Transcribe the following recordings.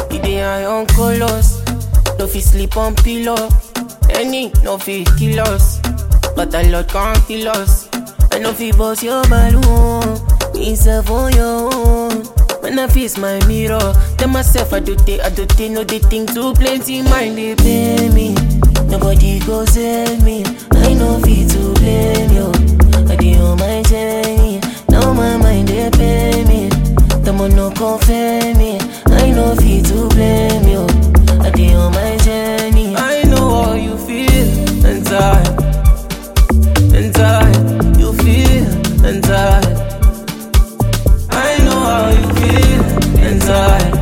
He dey high on colors. No fit sleep on pillow. Any no fit kill us. But a lot can't kill us. I no fit bust your balloon. Me self on your own. When I face my mirror, tell myself I do they, I do they know they think too plenty. Mind they pay me. Nobody go sell me. I know fit to blame you. I dey on my journey. Now my mind they pay me. The man no confirm me. I know fit to blame you. I dey on my journey. I know how you feel inside. Inside, you feel inside. I know how you feel inside.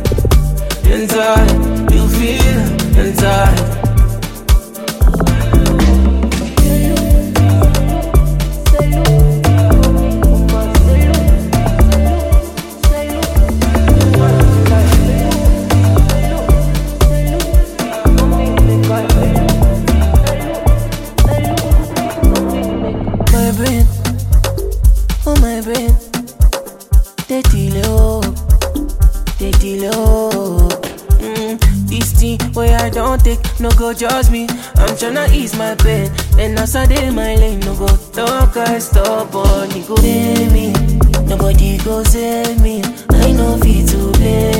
Inside, you feel inside. My brain, oh my brain, they delay oh, they delay oh. Mm, this thing where I don't take, no go judge me. I'm tryna ease my pain, and as I dey my lane, no go talk I stop on, you go pay me. Nobody go sell me, I know fit to blame